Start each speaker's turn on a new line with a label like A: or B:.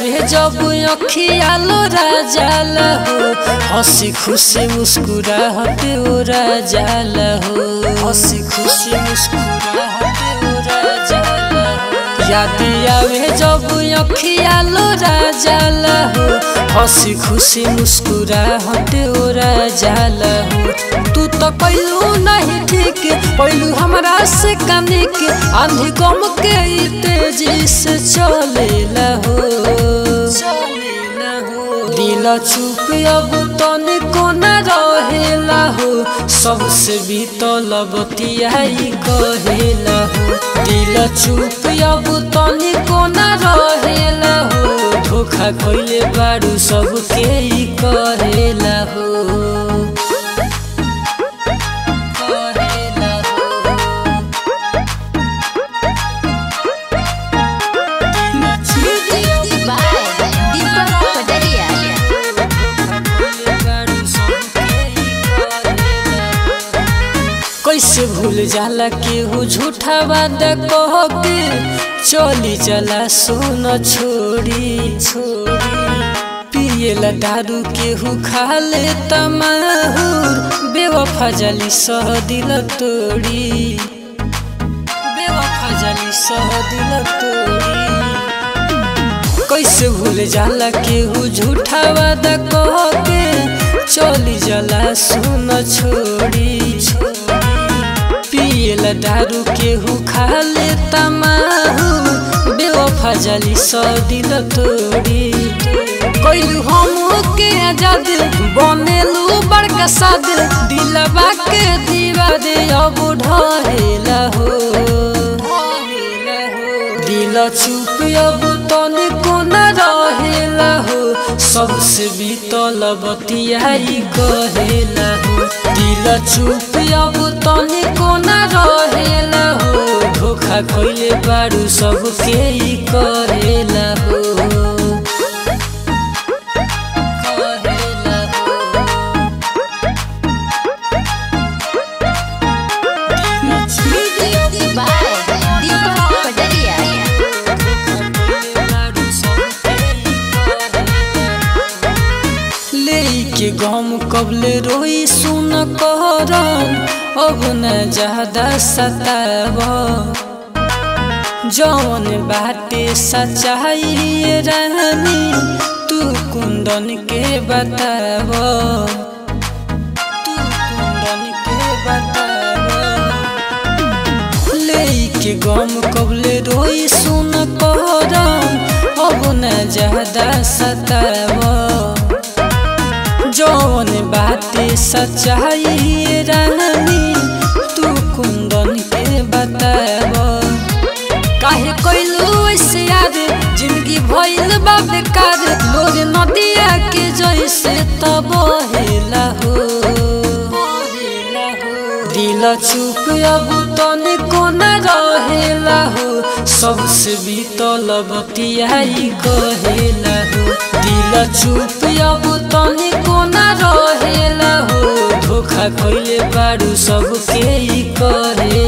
A: आवे जब अखिया लोरा जाला हो हंसी खुशी मुस्कुराहट ओरा जाला हो हंसी खुशी मुस्कुराहट ओरा जाला हो याद आवे जब अखिया लोरा जाला हो हंसी खुशी मुस्कुराहट ओरा जाला हो तू तो कैलू नहीं ठीक पैलू हमरा से काने के आंधी गम के ई तेजी से चलेला हो दिल चुप अब तने कोना रहेला हो सबसे भी तलबतियाई कहेला हो दिल चुप अब तने कोना रहेला हो धोखा खैले बारू सबके ई करेला हो करेला हो
B: Music by Deepak Padaria.
A: कैसे भूल जाला केहू झूठा वादा कह के चली चला सोन छोड़ी छोड़ी पियला दारू केहू खा ले तमाहुर बेवफा जली सह दिल तोड़ी बेवफा जली सह दिल तोड़ी कैसे भूल जाला केहू झूठा वादा कह के चली जाला सुन छोड़ी पियला दारू केहू खा ले तमाहू बेवफा जली सौ दिल तोड़ी कैलू हम के आजाद बनेलू बड़का साद दिलबा के दीवा दे अब ढहेला हो दिल चुप अब तने कोना रहेला हो सबसे भी तलबतियाई कहेला हो दिल चुप अब तने कोना रहेला हो धोखा खैले बारू सबके ई करेला हो करेला हो
B: Music by Deepak Padaria.
A: लेके गम कबले रोई सुन करन अब न ज्यादा सताब जौन बाटे सच्चाई रानी तू कुंदन के बताब तू कुंदन के बताब लेके गम कबले रोई सुन करम अब न ज्यादा सताब जौन बाते सच्चाई रानी तू कुंदन के बताब काहे कैलू ऐसे याद जिंदगी भइल बा बेकार लोग नदिया के जैसे तब हेला हो दिल चुप अब तने कोना रहेला हो सबसे भी तलबतियाई कहेला हो दिल चुप अब तने कोना रहेला हो धोखा खैले बारू सबके ई करे